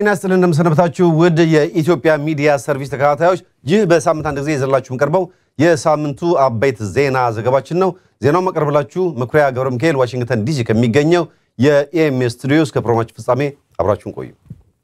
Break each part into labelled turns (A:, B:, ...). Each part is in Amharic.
A: ጤና ይስጥልን እንደምሰነበታችሁ ውድ የኢትዮጵያ ሚዲያ ሰርቪስ ተከታታዮች፣ ይህ በሳምንት አንድ ጊዜ ይዘላችሁ የምንቀርበው የሳምንቱ አበይት ዜና ዘገባችን ነው። ዜናውን መቀርብላችሁ መኩሪያ ገብረ ሚካኤል ዋሽንግተን ዲሲ ከሚገኘው የኤኤምኤስ ስቱዲዮ እስከ ፕሮግራማችን ፍጻሜ አብራችሁን ቆዩ።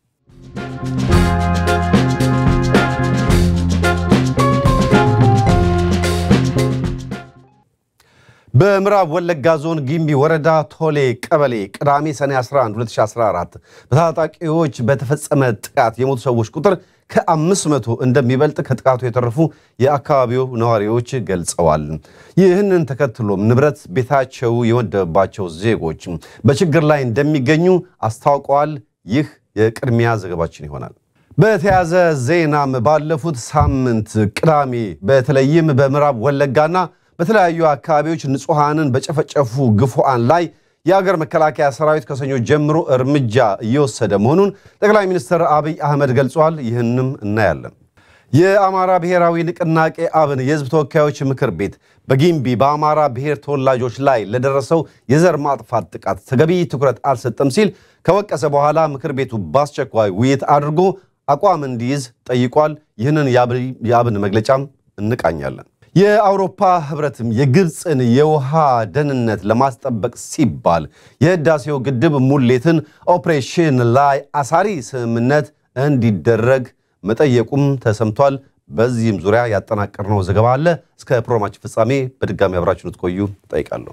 A: በምዕራብ ወለጋ ዞን ጊምቢ ወረዳ ቶሌ ቀበሌ ቅዳሜ ሰኔ 11 2014 በታጣቂዎች በተፈጸመ ጥቃት የሞቱ ሰዎች ቁጥር ከ500 እንደሚበልጥ ከጥቃቱ የተረፉ የአካባቢው ነዋሪዎች ገልጸዋል። ይህንን ተከትሎም ንብረት ቤታቸው የወደመባቸው ዜጎች በችግር ላይ እንደሚገኙ አስታውቀዋል። ይህ የቅድሚያ ዘገባችን ይሆናል። በተያያዘ ዜናም ባለፉት ሳምንት ቅዳሜ በተለይም በምዕራብ ወለጋና በተለያዩ አካባቢዎች ንጹሐንን በጨፈጨፉ ግፉዓን ላይ የአገር መከላከያ ሰራዊት ከሰኞ ጀምሮ እርምጃ እየወሰደ መሆኑን ጠቅላይ ሚኒስትር አብይ አህመድ ገልጿል። ይህንም እናያለን። የአማራ ብሔራዊ ንቅናቄ አብን የሕዝብ ተወካዮች ምክር ቤት በጊምቢ በአማራ ብሔር ተወላጆች ላይ ለደረሰው የዘር ማጥፋት ጥቃት ተገቢ ትኩረት አልሰጠም ሲል ከወቀሰ በኋላ ምክር ቤቱ በአስቸኳይ ውይይት አድርጎ አቋም እንዲይዝ ጠይቋል። ይህንን የአብን መግለጫም እንቃኛለን። የአውሮፓ ህብረትም የግብፅን የውሃ ደህንነት ለማስጠበቅ ሲባል የህዳሴው ግድብ ሙሌትን ኦፕሬሽን ላይ አሳሪ ስምምነት እንዲደረግ መጠየቁም ተሰምቷል። በዚህም ዙሪያ ያጠናቀርነው ዘገባ አለ። እስከ ፕሮግራማችን ፍጻሜ በድጋሚ አብራችሁን ትቆዩ እጠይቃለሁ።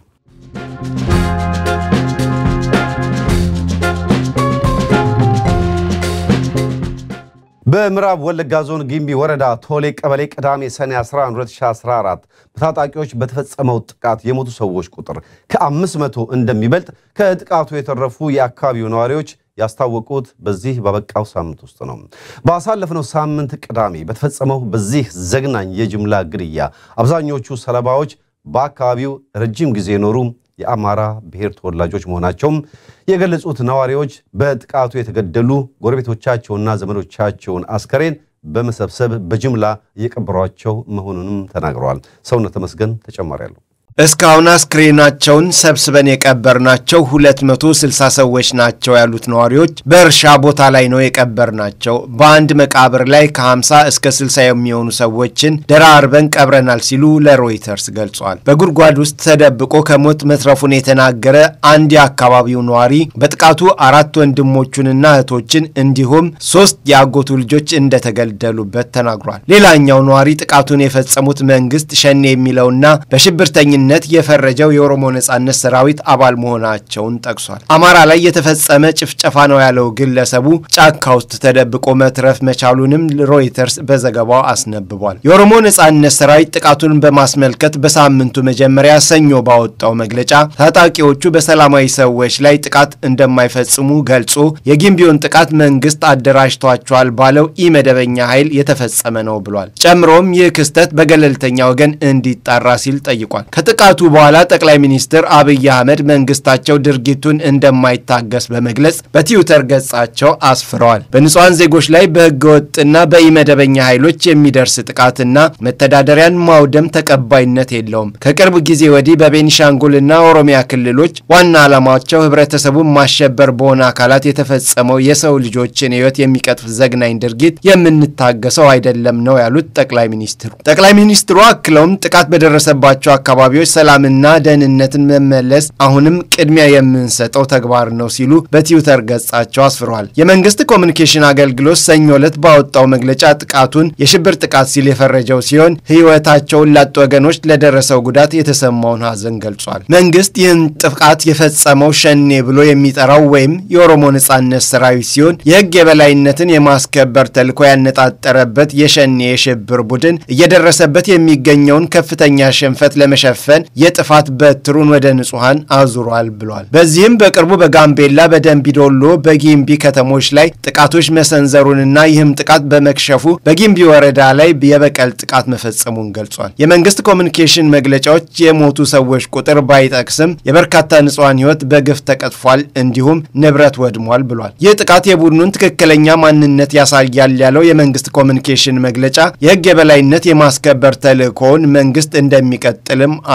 A: በምዕራብ ወለጋ ዞን ጊምቢ ወረዳ ቶሌ ቀበሌ ቅዳሜ ሰኔ 11 2014 በታጣቂዎች በተፈጸመው ጥቃት የሞቱ ሰዎች ቁጥር ከ500 እንደሚበልጥ ከጥቃቱ የተረፉ የአካባቢው ነዋሪዎች ያስታወቁት በዚህ በበቃው ሳምንት ውስጥ ነው። ባሳለፍነው ሳምንት ቅዳሜ በተፈጸመው በዚህ ዘግናኝ የጅምላ ግድያ አብዛኞቹ ሰለባዎች በአካባቢው ረጅም ጊዜ የኖሩ የአማራ ብሔር ተወላጆች መሆናቸውም የገለጹት ነዋሪዎች በጥቃቱ የተገደሉ ጎረቤቶቻቸውና ዘመዶቻቸውን አስከሬን በመሰብሰብ በጅምላ እየቀበሯቸው መሆኑንም ተናግረዋል። ሰውነት ተመስገን ተጨማሪ አለው።
B: እስካሁን አስክሬናቸውን ሰብስበን የቀበርናቸው 260 ሰዎች ናቸው ያሉት ነዋሪዎች በእርሻ ቦታ ላይ ነው የቀበርናቸው። በአንድ መቃብር ላይ ከ50 እስከ 60 የሚሆኑ ሰዎችን ደራርበን ቀብረናል ሲሉ ለሮይተርስ ገልጿል። በጉድጓድ ውስጥ ተደብቆ ከሞት መትረፉን የተናገረ አንድ የአካባቢው ነዋሪ በጥቃቱ አራት ወንድሞቹንና እህቶችን እንዲሁም ሶስት የአጎቱ ልጆች እንደተገደሉበት ተናግሯል። ሌላኛው ነዋሪ ጥቃቱን የፈጸሙት መንግስት ሸኔ የሚለውና በሽብርተኝ ነት የፈረጀው የኦሮሞ ነጻነት ሰራዊት አባል መሆናቸውን ጠቅሷል። አማራ ላይ የተፈጸመ ጭፍጨፋ ነው ያለው ግለሰቡ ጫካ ውስጥ ተደብቆ መትረፍ መቻሉንም ሮይተርስ በዘገባው አስነብቧል። የኦሮሞ ነጻነት ሰራዊት ጥቃቱን በማስመልከት በሳምንቱ መጀመሪያ ሰኞ ባወጣው መግለጫ ታጣቂዎቹ በሰላማዊ ሰዎች ላይ ጥቃት እንደማይፈጽሙ ገልጾ የጊምቢውን ጥቃት መንግስት አደራጅቷቸዋል ባለው ኢመደበኛ ኃይል የተፈጸመ ነው ብሏል። ጨምሮም ይህ ክስተት በገለልተኛ ወገን እንዲጣራ ሲል ጠይቋል። ከጥቃቱ በኋላ ጠቅላይ ሚኒስትር አብይ አህመድ መንግስታቸው ድርጊቱን እንደማይታገስ በመግለጽ በትዊተር ገጻቸው አስፍረዋል። በንጹሐን ዜጎች ላይ በህገወጥና በኢመደበኛ ኃይሎች የሚደርስ ጥቃትና መተዳደሪያን ማውደም ተቀባይነት የለውም። ከቅርብ ጊዜ ወዲህ በቤኒሻንጉልና ኦሮሚያ ክልሎች ዋና ዓላማቸው ህብረተሰቡን ማሸበር በሆነ አካላት የተፈጸመው የሰው ልጆችን ህይወት የሚቀጥፍ ዘግናኝ ድርጊት የምንታገሰው አይደለም ነው ያሉት ጠቅላይ ሚኒስትሩ። ጠቅላይ ሚኒስትሩ አክለውም ጥቃት በደረሰባቸው አካባቢዎች ሰላምና ደህንነትን መመለስ አሁንም ቅድሚያ የምንሰጠው ተግባር ነው ሲሉ በትዊተር ገጻቸው አስፍረዋል። የመንግስት ኮሚኒኬሽን አገልግሎት ሰኞ ዕለት ባወጣው መግለጫ ጥቃቱን የሽብር ጥቃት ሲል የፈረጀው ሲሆን ህይወታቸውን ላጡ ወገኖች ለደረሰው ጉዳት የተሰማውን ሀዘን ገልጿል። መንግስት ይህን ጥቃት የፈጸመው ሸኔ ብሎ የሚጠራው ወይም የኦሮሞ ነጻነት ሰራዊት ሲሆን የህግ የበላይነትን የማስከበር ተልዕኮ ያነጣጠረበት የሸኔ የሽብር ቡድን እየደረሰበት የሚገኘውን ከፍተኛ ሽንፈት ለመሸፈን የጥፋት በትሩን ወደ ንጹሐን አዙሯል ብሏል። በዚህም በቅርቡ በጋምቤላ፣ በደንቢዶሎ፣ በጊምቢ ከተሞች ላይ ጥቃቶች መሰንዘሩንና ይህም ጥቃት በመክሸፉ በጊምቢ ወረዳ ላይ የበቀል ጥቃት መፈጸሙን ገልጿል። የመንግስት ኮሚኒኬሽን መግለጫዎች የሞቱ ሰዎች ቁጥር ባይጠቅስም የበርካታ ንጹሐን ህይወት በግፍ ተቀጥፏል፣ እንዲሁም ንብረት ወድሟል ብሏል። ይህ ጥቃት የቡድኑን ትክክለኛ ማንነት ያሳያል ያለው የመንግስት ኮሚኒኬሽን መግለጫ የህግ የበላይነት የማስከበር ተልዕኮውን መንግስት እንደሚቀጥልም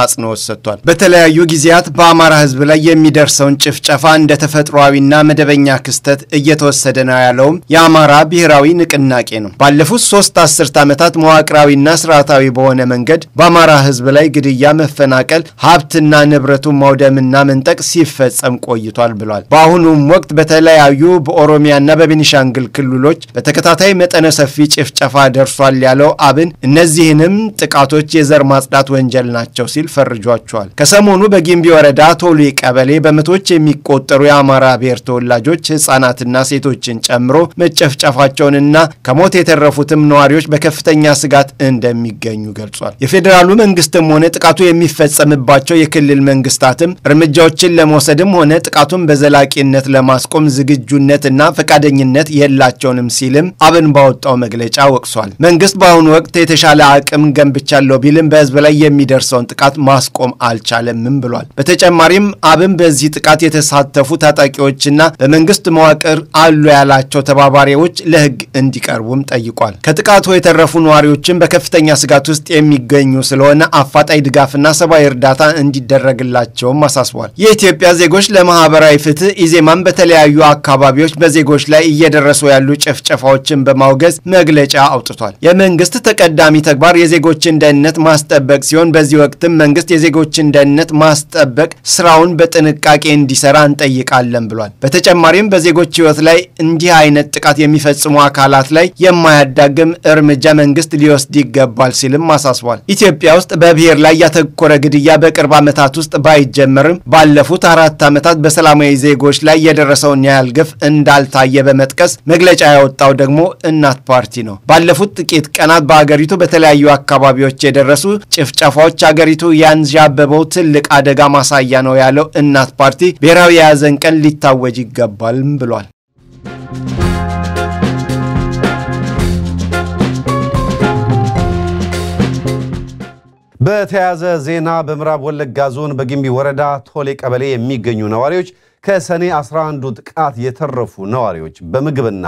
B: አጽንኦት ሰጥቷል። በተለያዩ ጊዜያት በአማራ ሕዝብ ላይ የሚደርሰውን ጭፍጨፋ እንደ ተፈጥሯዊና መደበኛ ክስተት እየተወሰደ ነው ያለውም የአማራ ብሔራዊ ንቅናቄ ነው። ባለፉት ሶስት አስርት ዓመታት መዋቅራዊና ስርዓታዊ በሆነ መንገድ በአማራ ሕዝብ ላይ ግድያ፣ መፈናቀል፣ ሀብትና ንብረቱን ማውደምና መንጠቅ ሲፈጸም ቆይቷል ብሏል። በአሁኑም ወቅት በተለያዩ በኦሮሚያና በቤኒሻንግል ክልሎች በተከታታይ መጠነ ሰፊ ጭፍጨፋ ደርሷል ያለው አብን እነዚህንም ጥቃቶች የዘር ማጽዳት ወንጀል ናቸው ሲል ፈርጇቸዋል። ከሰሞኑ በጊምቢ ወረዳ ቶሌ ቀበሌ በመቶዎች የሚቆጠሩ የአማራ ብሔር ተወላጆች ህጻናትና ሴቶችን ጨምሮ መጨፍጨፋቸውንና ከሞት የተረፉትም ነዋሪዎች በከፍተኛ ስጋት እንደሚገኙ ገልጿል። የፌዴራሉ መንግስትም ሆነ ጥቃቱ የሚፈጸምባቸው የክልል መንግስታትም እርምጃዎችን ለመውሰድም ሆነ ጥቃቱን በዘላቂነት ለማስቆም ዝግጁነትና ፈቃደኝነት የላቸውንም ሲልም አብን ባወጣው መግለጫ ወቅሷል። መንግስት በአሁኑ ወቅት የተሻለ አቅም ገንብቻለሁ ቢልም በህዝብ ላይ የሚደርሰውን ጥቃት ማስቆም አልቻለምም ብሏል። በተጨማሪም አብን በዚህ ጥቃት የተሳተፉ ታጣቂዎችና በመንግስት መዋቅር አሉ ያላቸው ተባባሪዎች ለህግ እንዲቀርቡም ጠይቋል። ከጥቃቱ የተረፉ ነዋሪዎችን በከፍተኛ ስጋት ውስጥ የሚገኙ ስለሆነ አፋጣኝ ድጋፍና ሰብአዊ እርዳታ እንዲደረግላቸውም አሳስቧል። የኢትዮጵያ ዜጎች ለማህበራዊ ፍትህ ኢዜማን በተለያዩ አካባቢዎች በዜጎች ላይ እየደረሱ ያሉ ጭፍጨፋዎችን በማውገዝ መግለጫ አውጥቷል። የመንግስት ተቀዳሚ ተግባር የዜጎችን ደህንነት ማስጠበቅ ሲሆን በዚህ ወቅትም መንግስት የዜጎችን ደህንነት ማስጠበቅ ስራውን በጥንቃቄ እንዲሰራ እንጠይቃለን ብሏል። በተጨማሪም በዜጎች ህይወት ላይ እንዲህ አይነት ጥቃት የሚፈጽሙ አካላት ላይ የማያዳግም እርምጃ መንግስት ሊወስድ ይገባል ሲልም አሳስቧል። ኢትዮጵያ ውስጥ በብሔር ላይ ያተኮረ ግድያ በቅርብ ዓመታት ውስጥ ባይጀመርም ባለፉት አራት ዓመታት በሰላማዊ ዜጎች ላይ የደረሰውን ያህል ግፍ እንዳልታየ በመጥቀስ መግለጫ ያወጣው ደግሞ እናት ፓርቲ ነው። ባለፉት ጥቂት ቀናት በአገሪቱ በተለያዩ አካባቢዎች የደረሱ ጭፍጨፋዎች አገሪቱ ያንዣበበው ትልቅ አደጋ ማሳያ ነው ያለው እናት ፓርቲ ብሔራዊ የያዘን ቀን ሊታወጅ ይገባልም ብሏል።
A: በተያያዘ ዜና በምዕራብ ወለጋ ዞን በጊምቢ ወረዳ ቶሌ ቀበሌ የሚገኙ ነዋሪዎች ከሰኔ 11ዱ ጥቃት የተረፉ ነዋሪዎች በምግብና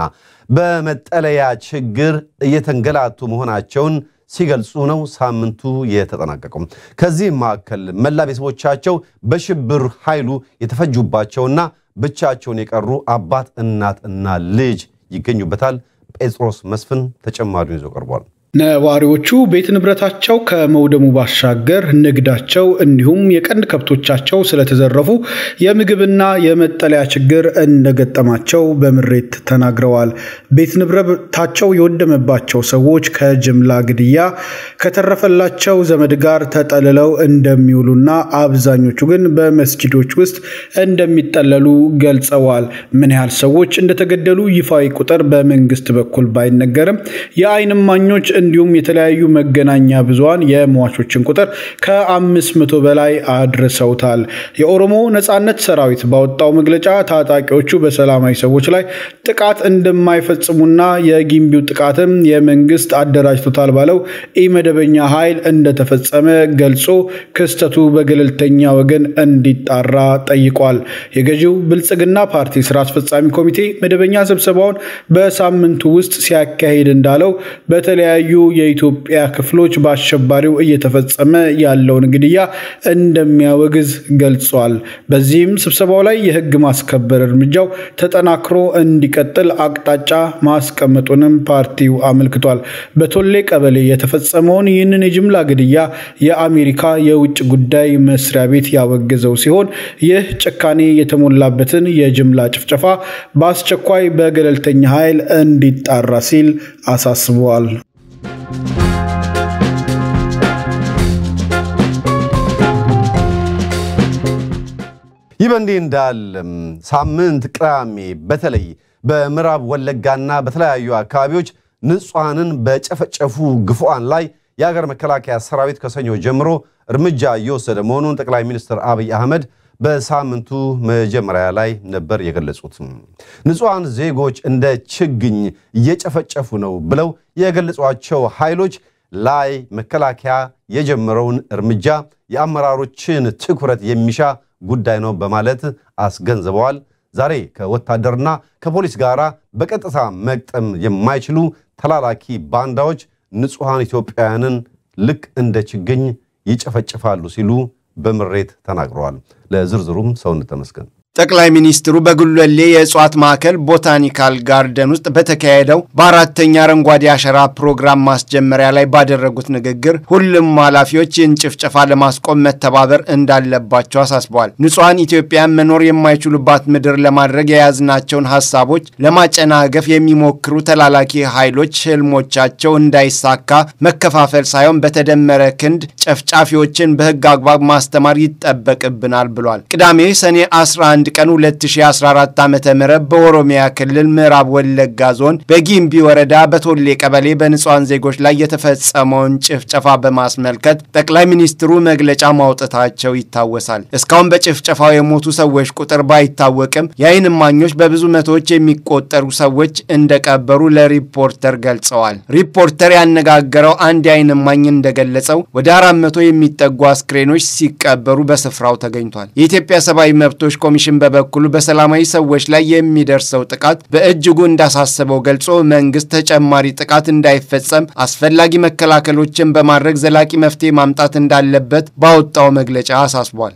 A: በመጠለያ ችግር እየተንገላቱ መሆናቸውን ሲገልጹ ነው ሳምንቱ የተጠናቀቀው። ከዚህም መካከል መላ ቤተሰቦቻቸው በሽብር ኃይሉ የተፈጁባቸውና ብቻቸውን የቀሩ አባት፣ እናት እና ልጅ ይገኙበታል። ጴጥሮስ መስፍን ተጨማሪውን ይዞ ቀርቧል።
C: ነዋሪዎቹ ቤት ንብረታቸው ከመውደሙ ባሻገር ንግዳቸው እንዲሁም የቀንድ ከብቶቻቸው ስለተዘረፉ የምግብና የመጠለያ ችግር እንደገጠማቸው በምሬት ተናግረዋል። ቤት ንብረታቸው የወደመባቸው ሰዎች ከጅምላ ግድያ ከተረፈላቸው ዘመድ ጋር ተጠልለው እንደሚውሉና አብዛኞቹ ግን በመስጂዶች ውስጥ እንደሚጠለሉ ገልጸዋል። ምን ያህል ሰዎች እንደተገደሉ ይፋዊ ቁጥር በመንግስት በኩል ባይነገርም የዓይን እማኞች እንዲሁም የተለያዩ መገናኛ ብዙሃን የሟቾችን ቁጥር ከአምስት መቶ በላይ አድርሰውታል። የኦሮሞ ነጻነት ሰራዊት ባወጣው መግለጫ ታጣቂዎቹ በሰላማዊ ሰዎች ላይ ጥቃት እንደማይፈጽሙና የጊምቢው ጥቃትም የመንግስት አደራጅቶታል ባለው ኢመደበኛ ኃይል እንደተፈጸመ ገልጾ ክስተቱ በገለልተኛ ወገን እንዲጣራ ጠይቋል። የገዢው ብልጽግና ፓርቲ ስራ አስፈጻሚ ኮሚቴ መደበኛ ስብሰባውን በሳምንቱ ውስጥ ሲያካሂድ እንዳለው በተለያዩ የኢትዮጵያ ክፍሎች በአሸባሪው እየተፈጸመ ያለውን ግድያ እንደሚያወግዝ ገልጿል። በዚህም ስብሰባው ላይ የህግ ማስከበር እርምጃው ተጠናክሮ እንዲቀጥል አቅጣጫ ማስቀመጡንም ፓርቲው አመልክቷል። በቶሌ ቀበሌ የተፈጸመውን ይህንን የጅምላ ግድያ የአሜሪካ የውጭ ጉዳይ መስሪያ ቤት ያወገዘው ሲሆን ይህ ጭካኔ የተሞላበትን የጅምላ ጭፍጨፋ በአስቸኳይ በገለልተኛ ኃይል እንዲጣራ ሲል አሳስበዋል።
A: ይህ በእንዲህ እንዳለም ሳምንት ቅዳሜ በተለይ በምዕራብ ወለጋና በተለያዩ አካባቢዎች ንጹሐንን በጨፈጨፉ ግፉዓን ላይ የሀገር መከላከያ ሰራዊት ከሰኞ ጀምሮ እርምጃ እየወሰደ መሆኑን ጠቅላይ ሚኒስትር አብይ አህመድ በሳምንቱ መጀመሪያ ላይ ነበር የገለጹት። ንጹሐን ዜጎች እንደ ችግኝ እየጨፈጨፉ ነው ብለው የገለጿቸው ኃይሎች ላይ መከላከያ የጀመረውን እርምጃ የአመራሮችን ትኩረት የሚሻ ጉዳይ ነው በማለት አስገንዝበዋል። ዛሬ ከወታደርና ከፖሊስ ጋር በቀጥታ መግጠም የማይችሉ ተላላኪ ባንዳዎች ንጹሐን ኢትዮጵያውያንን ልክ እንደ ችግኝ ይጨፈጭፋሉ ሲሉ በምሬት ተናግረዋል። ለዝርዝሩም ሰውነት ተመስገን
B: ጠቅላይ ሚኒስትሩ በጉለሌ የእጽዋት ማዕከል ቦታኒካል ጋርደን ውስጥ በተካሄደው በአራተኛ አረንጓዴ አሸራ ፕሮግራም ማስጀመሪያ ላይ ባደረጉት ንግግር ሁሉም ኃላፊዎች ይህን ጭፍጨፋ ለማስቆም መተባበር እንዳለባቸው አሳስበዋል። ንጹሐን ኢትዮጵያን መኖር የማይችሉባት ምድር ለማድረግ የያዝናቸውን ሀሳቦች ለማጨናገፍ የሚሞክሩ ተላላኪ ኃይሎች ህልሞቻቸው እንዳይሳካ መከፋፈል ሳይሆን በተደመረ ክንድ ጨፍጫፊዎችን በህግ አግባብ ማስተማር ይጠበቅብናል ብሏል። ቅዳሜ ሰኔ 11 1 ቀን 2014 ዓ ም በኦሮሚያ ክልል ምዕራብ ወለጋ ዞን በጊምቢ ወረዳ በቶሌ ቀበሌ በንጹሐን ዜጎች ላይ የተፈጸመውን ጭፍጨፋ በማስመልከት ጠቅላይ ሚኒስትሩ መግለጫ ማውጣታቸው ይታወሳል። እስካሁን በጭፍጨፋው የሞቱ ሰዎች ቁጥር ባይታወቅም የዓይን እማኞች በብዙ መቶዎች የሚቆጠሩ ሰዎች እንደቀበሩ ለሪፖርተር ገልጸዋል። ሪፖርተር ያነጋገረው አንድ የዓይን እማኝ እንደገለጸው ወደ አራት መቶ የሚጠጉ አስክሬኖች ሲቀበሩ በስፍራው ተገኝቷል። የኢትዮጵያ ሰብአዊ መብቶች ኮሚሽን በበኩሉ በሰላማዊ ሰዎች ላይ የሚደርሰው ጥቃት በእጅጉ እንዳሳሰበው ገልጾ መንግስት ተጨማሪ ጥቃት እንዳይፈጸም አስፈላጊ መከላከሎችን በማድረግ ዘላቂ መፍትሄ ማምጣት እንዳለበት ባወጣው መግለጫ አሳስቧል።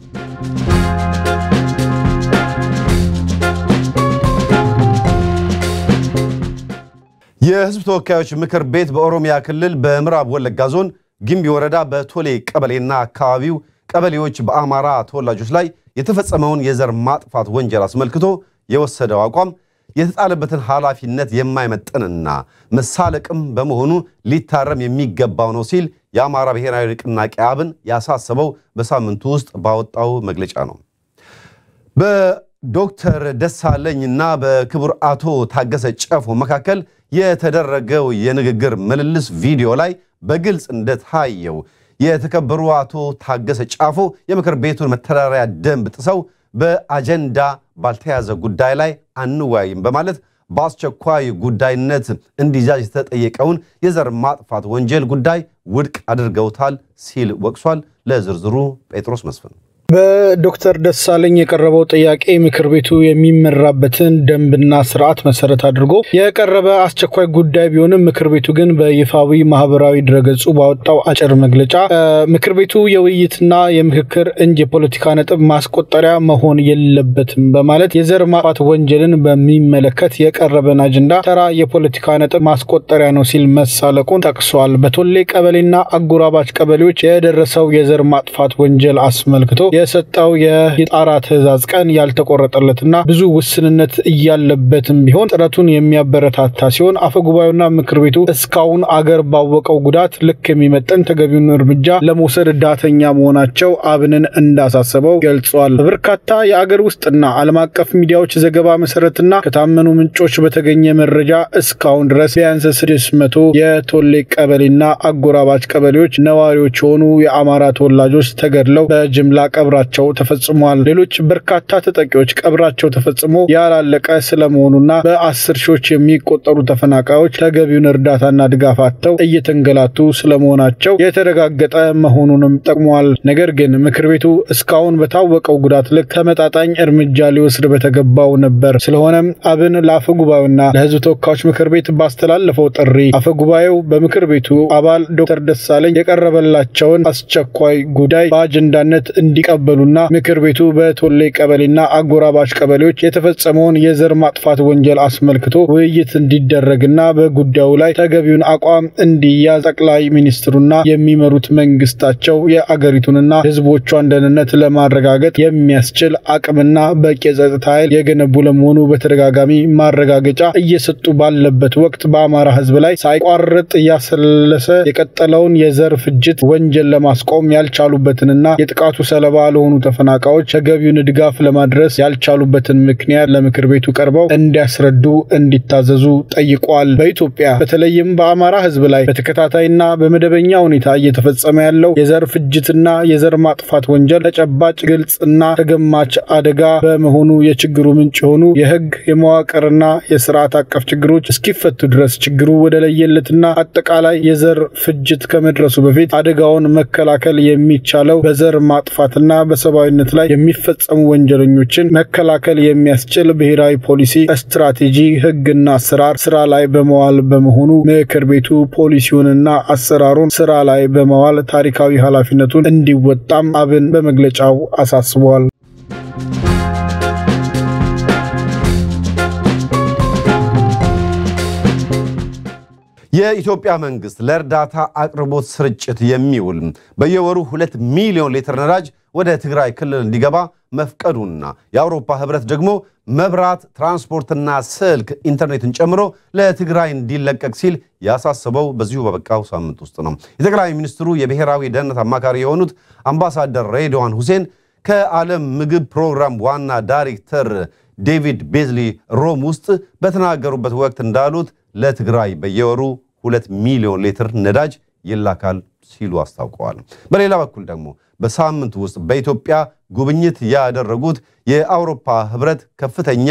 A: የህዝብ ተወካዮች ምክር ቤት በኦሮሚያ ክልል በምዕራብ ወለጋ ዞን ጊምቢ ወረዳ በቶሌ ቀበሌና አካባቢው ቀበሌዎች በአማራ ተወላጆች ላይ የተፈጸመውን የዘር ማጥፋት ወንጀል አስመልክቶ የወሰደው አቋም የተጣለበትን ኃላፊነት የማይመጥንና መሳለቅም በመሆኑ ሊታረም የሚገባው ነው ሲል የአማራ ብሔራዊ ንቅናቄ አብን ያሳሰበው በሳምንቱ ውስጥ ባወጣው መግለጫ ነው። በዶክተር ደሳለኝና በክቡር አቶ ታገሰ ጨፎ መካከል የተደረገው የንግግር ምልልስ ቪዲዮ ላይ በግልጽ እንደታየው የተከበሩ አቶ ታገሰ ጫፎ የምክር ቤቱን መተዳደሪያ ደንብ ጥሰው በአጀንዳ ባልተያዘ ጉዳይ ላይ አንወያይም በማለት በአስቸኳይ ጉዳይነት እንዲያዝ የተጠየቀውን የዘር ማጥፋት ወንጀል ጉዳይ ውድቅ አድርገውታል ሲል ወቅሷል። ለዝርዝሩ ጴጥሮስ መስፍን
C: በዶክተር ደሳለኝ የቀረበው ጥያቄ ምክር ቤቱ የሚመራበትን ደንብና ስርዓት መሰረት አድርጎ የቀረበ አስቸኳይ ጉዳይ ቢሆንም ምክር ቤቱ ግን በይፋዊ ማህበራዊ ድረገጹ ባወጣው አጭር መግለጫ ምክር ቤቱ የውይይትና የምክክር እንጂ የፖለቲካ ነጥብ ማስቆጠሪያ መሆን የለበትም በማለት የዘር ማጥፋት ወንጀልን በሚመለከት የቀረበን አጀንዳ ተራ የፖለቲካ ነጥብ ማስቆጠሪያ ነው ሲል መሳለቁን ጠቅሷል። በቶሌ ቀበሌና አጎራባች ቀበሌዎች የደረሰው የዘር ማጥፋት ወንጀል አስመልክቶ የሰጠው የጣራ ትዕዛዝ ቀን ያልተቆረጠለትና ብዙ ውስንነት እያለበትም ቢሆን ጥረቱን የሚያበረታታ ሲሆን አፈጉባኤውና ምክር ቤቱ እስካሁን አገር ባወቀው ጉዳት ልክ የሚመጠን ተገቢውን እርምጃ ለመውሰድ ዳተኛ መሆናቸው አብንን እንዳሳሰበው ገልጿል። በበርካታ የአገር ውስጥና ዓለም አቀፍ ሚዲያዎች ዘገባ መሰረትና ከታመኑ ምንጮች በተገኘ መረጃ እስካሁን ድረስ ቢያንስ ስድስት መቶ የቶሌ ቀበሌና አጎራባች ቀበሌዎች ነዋሪዎች የሆኑ የአማራ ተወላጆች ተገድለው በጅምላ ቀብራቸው ተፈጽሟል። ሌሎች በርካታ ተጠቂዎች ቀብራቸው ተፈጽሞ ያላለቀ ስለመሆኑና በአስር ሺዎች የሚቆጠሩ ተፈናቃዮች ተገቢውን እርዳታና ድጋፍ አጥተው እየተንገላቱ ስለመሆናቸው የተረጋገጠ መሆኑንም ጠቅሟል። ነገር ግን ምክር ቤቱ እስካሁን በታወቀው ጉዳት ልክ ተመጣጣኝ እርምጃ ሊወስድ በተገባው ነበር። ስለሆነም አብን ለአፈ ጉባኤውና ለሕዝብ ተወካዮች ምክር ቤት ባስተላለፈው ጥሪ አፈ ጉባኤው በምክር ቤቱ አባል ዶክተር ደሳለኝ የቀረበላቸውን አስቸኳይ ጉዳይ በአጀንዳነት እንዲቀበሉና ምክር ቤቱ በቶሌ ቀበሌና አጎራባች ቀበሌዎች የተፈጸመውን የዘር ማጥፋት ወንጀል አስመልክቶ ውይይት እንዲደረግና በጉዳዩ ላይ ተገቢውን አቋም እንዲያዝ ጠቅላይ ሚኒስትሩና የሚመሩት መንግስታቸው የአገሪቱንና ህዝቦቿን ደህንነት ለማረጋገጥ የሚያስችል አቅምና በቂ የጸጥታ ኃይል የገነቡ ለመሆኑ በተደጋጋሚ ማረጋገጫ እየሰጡ ባለበት ወቅት በአማራ ህዝብ ላይ ሳይቋርጥ እያሰለሰ የቀጠለውን የዘር ፍጅት ወንጀል ለማስቆም ያልቻሉበትንና የጥቃቱ ሰለባ ለሆኑ ተፈናቃዮች ተገቢውን ድጋፍ ለማድረስ ያልቻሉበትን ምክንያት ለምክር ቤቱ ቀርበው እንዲያስረዱ እንዲታዘዙ ጠይቋል። በኢትዮጵያ በተለይም በአማራ ህዝብ ላይ በተከታታይና በመደበኛ ሁኔታ እየተፈጸመ ያለው የዘር ፍጅትና የዘር ማጥፋት ወንጀል ተጨባጭ፣ ግልጽና ተገማች አደጋ በመሆኑ የችግሩ ምንጭ የሆኑ የህግ የመዋቅርና የስርዓት አቀፍ ችግሮች እስኪፈቱ ድረስ ችግሩ ወደ ለየለትና አጠቃላይ የዘር ፍጅት ከመድረሱ በፊት አደጋውን መከላከል የሚቻለው በዘር ማጥፋትና እና በሰብአዊነት ላይ የሚፈጸሙ ወንጀለኞችን መከላከል የሚያስችል ብሔራዊ ፖሊሲ፣ ስትራቴጂ፣ ህግና አሰራር ስራ ላይ በመዋል በመሆኑ ምክር ቤቱ ፖሊሲውንና አሰራሩን ስራ ላይ በመዋል ታሪካዊ ኃላፊነቱን እንዲወጣም አብን በመግለጫው አሳስቧል።
A: የኢትዮጵያ መንግስት ለእርዳታ አቅርቦት ስርጭት የሚውል በየወሩ ሁለት ሚሊዮን ሊትር ነዳጅ ወደ ትግራይ ክልል እንዲገባ መፍቀዱና የአውሮፓ ህብረት ደግሞ መብራት፣ ትራንስፖርትና ስልክ፣ ኢንተርኔትን ጨምሮ ለትግራይ እንዲለቀቅ ሲል ያሳሰበው በዚሁ በበቃው ሳምንት ውስጥ ነው። የጠቅላይ ሚኒስትሩ የብሔራዊ ደህንነት አማካሪ የሆኑት አምባሳደር ሬድዋን ሁሴን ከዓለም ምግብ ፕሮግራም ዋና ዳይሬክተር ዴቪድ ቤዝሊ ሮም ውስጥ በተናገሩበት ወቅት እንዳሉት ለትግራይ በየወሩ ሁለት ሚሊዮን ሊትር ነዳጅ ይላካል ሲሉ አስታውቀዋል። በሌላ በኩል ደግሞ በሳምንቱ ውስጥ በኢትዮጵያ ጉብኝት ያደረጉት የአውሮፓ ህብረት ከፍተኛ